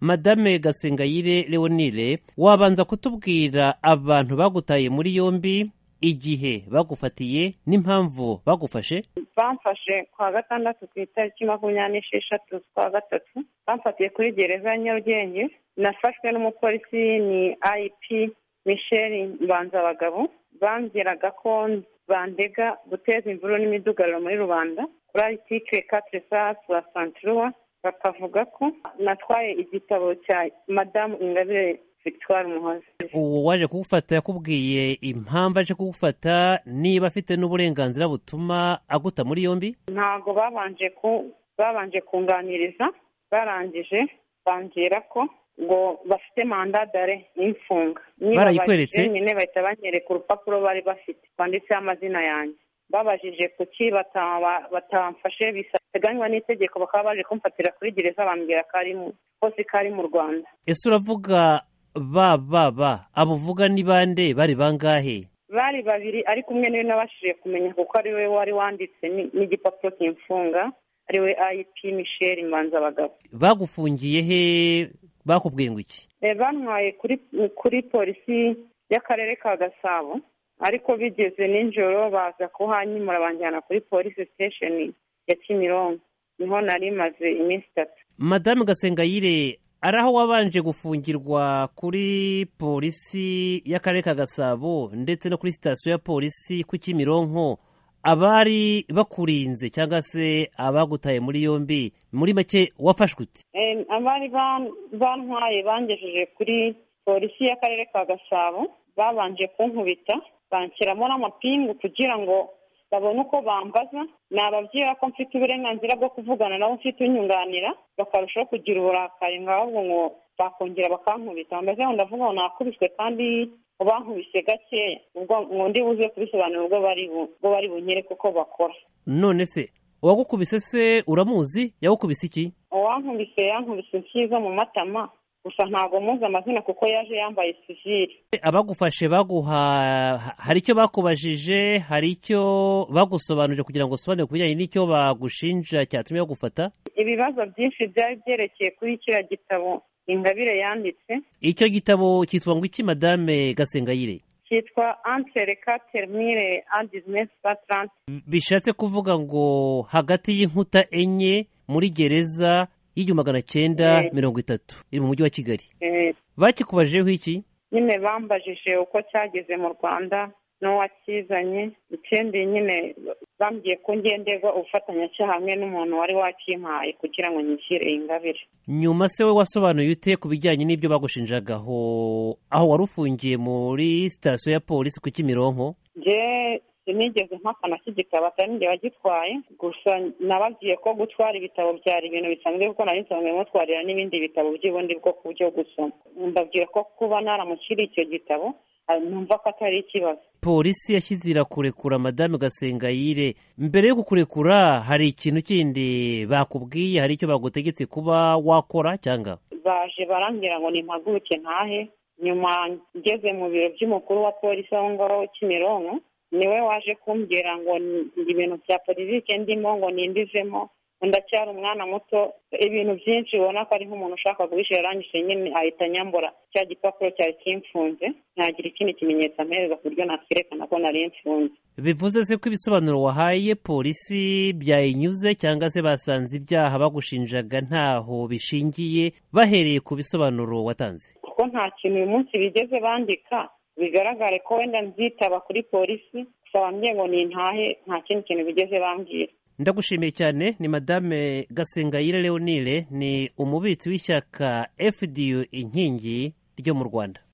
madame gasengayire leonire wabanza kutubwira abantu bagutaye muri yombi igihe bagufatiye n'impamvu bagufashe bamfashe kwa gatandatu ku itariki makumyabiri n'esheshatu z'ukwa gatatu bamfatiye kuri gereza ya nyarugenge nafashwe n'umupolisi ni ayipi michel mbanzabagabo bambwiraga ko bandega guteza imvururu n'imidugararo muri rubanda kuri aritike katresa la santiruwa bakavuga ko natwaye igitabo cya madamu ingabire victoire muhozi uwo waje kugufata yakubwiye impamvu aje kugufata niba afite n'uburenganzira butuma aguta muri yombi ntabwo babanje ku babanje kunganiriza barangije bambwira ko ngo bafite manda dare n'imfunga Barayikweretse? nyine bahita banyereka urupapuro bari bafite rwanditseho amazina yanjye babajije kuki bata- ba- batamfashe biteganywa n'itegeko bakaba baje kumfatira kuri gereza bambwira ko ari mu kosi ko ari mu rwanda ese uravuga ba ba ba abo uvuga ni bande bari bangahe bari babiri ariko umwe niwe nabashije kumenya kuko ari we wari wanditse ni- n'igipapuro kimfunga ari we ip michel mbanzabagabo bagufungiye he bakubwiye ngo iki Eh, bantwaye kuri kuri polisi y'akarere ka gasabo ariko bigeze nijoro baza kuhanyimura banjyana kuri polisi sitesheni ya kimironko niho nari maze iminsi itatu madamu gasengayire ari aho wabanje gufungirwa kuri polisi y'akarere ka gasabo ndetse no kuri sitasiyo ya polisi ku kimironko abari bakurinze cyangwa se abagutaye muri yombi muri make wafashwe uti Eh, abari ban- bantwaye bangejeje kuri polisi y'akarere ka gasabo babanje kunkubita banshyiramo n'amapingu kugira ngo babone uko bambaza nababwira ko mfite uburenganzira bwo kuvugana nabo mfite unyunganira bakarushaho kugira uburakari ngo ahubwo ngo bakongera bakankubita bameze ngo ndavuga ngo nakubiswe kandi ngo bankubise gakeya ubwo ngo ndi buze kubisobanura ubwo bari bu- ubwo bari bunyere kuko bakora none se uwagukubise se uramuzi yagukubise iki uwankubise yankubise inshizo mu matama gusa ntabwo muzi amazina kuko yaje yambaye sivire abagufashe baguha hari icyo bakubajije hari icyo bagusobanurije kugira ngo usobanure ku bijyanye n'icyo bagushinja cyatumye bagufata ibibazo byinshi byari byerekeye kuri kiriya gitabo ingabire yanditse icyo gitabo cyitwa ngo iki madame gasengayire cyitwa antere katerimire adizinesi batarante bishatse kuvuga ngo hagati y'inkuta enye muri gereza y'igihumbi magana cyenda Eh. mirongo itatu iri mu mujyi wa kigali Eh, bakikubajeho iki nyine bambajije uko cyageze mu rwanda n'uwakizanye ikindi nyine bambwiye ko ngenderwa ubufatanyacyaha hamwe n'umuntu wari wakimpaye kugira ngo nyishyire ingabire nyuma se we wasobanuye ute ku bijyanye n'ibyo bagushinjagaho aho wari ufungiye muri sitasiyo ya polisi ku kimironko njye sinigeze mpakana k'igitabo atari njye wagitwaye gusa nababwiye ko gutwara ibitabo byari ibintu bisanzwe kuko nari nsanzwe mutwarira n'ibindi bitabo by'ubundi bwoko byo gusoma mbabwira ko kuba naramukiri icyo gitabo ah, numva ko atari ikibazo polisi yashyize irakurekura madame gasengayire mbere yo kukurekura hari ikintu kindi bakubwiye hari icyo bagutegetse kuba wakora cyangwa baje barambwira ngo nimpaguruke ntahe nyuma ngeze mu biro by'umukuru wa polisi aho ngaho kimironko niwe waje kumbwira ngo ni- ibintu bya politiki ndimo ngo nindizemo ngo ndacyari umwana muto ibintu byinshi ubona ko ari nk'umuntu ushaka guhisha yarangije nyine ahita anyambura cya gipapuro cyari kimfunze ntagira ikindi kimenyetso ampereza ku buryo nakerekana ko nari mfunze bivuze se ko ibisobanuro wahaye polisi byayinyuze cyangwa se basanze ibyaha bagushinjaga ntaho bishingiye bahereye ku bisobanuro watanze kuko nta kintu uyu munsi bigeze bandika bigaragare ko wenda nzitaba kuri polisi gusa bambwiye ngo nintahe nta kindi kintu bigeze bambwira ndagushimiye cyane ni madame gasengayire leonire ni umubitsi w'ishyaka fdu inkingi ryo mu rwanda